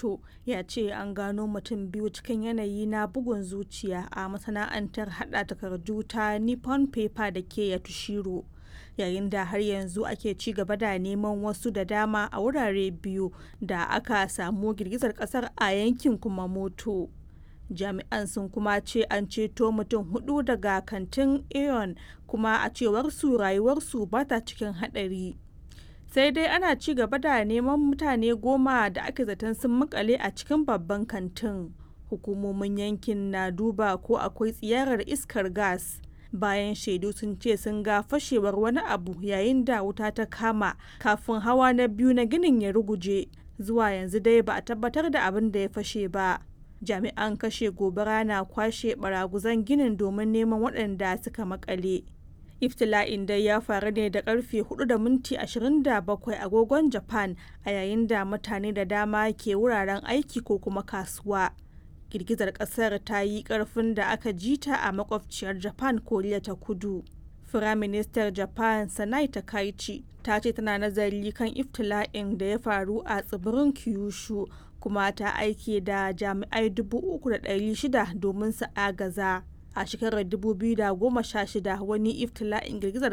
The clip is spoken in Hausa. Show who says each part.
Speaker 1: kumamoto ya ce an gano mutum biyu cikin yanayi na bugun zuciya a masana'antar hada takardu ta nippon paper da ke yatushiro yayin da har yanzu ake ci gaba da neman wasu da dama a wurare biyu da aka samu girgizar kasar a yankin kumamoto jami'an sun kuma ce an ceto mutum hudu daga kantin aeon kuma a cewar su rayuwarsu ba ta cikin hadari sai dai ana ci gaba da neman mutane goma da ake zaton sun makale a cikin babban kantin hukumomin yankin na duba ko akwai tsiyarar iskar gas bayan shaidu sun ce sun ga fashewar wani abu yayin da wuta ta kama kafin hawa na biyu na ginin ya ruguje zuwa yanzu dai ba a tabbatar da abin da ya fashe ba jami'an kashe gobara na kwashe baraguzan ginin domin neman waɗanda suka makale iftila'in dai ya faru ne da karfe 4 da minti 27 agogon japan a yayin da mutane da dama ke wuraren aiki ko kuma kasuwa girgizar kasar ta yi karfin da aka jita a makwabciyar japan koriya ta kudu firaministar japan sanai takaichi ta ce tana nazari kan iftila'in da ya faru a tsibirin kyushu kuma ta aike da jami'ai 3,600 domin su agaza a shekarar 2016 wani iftila'in girgizar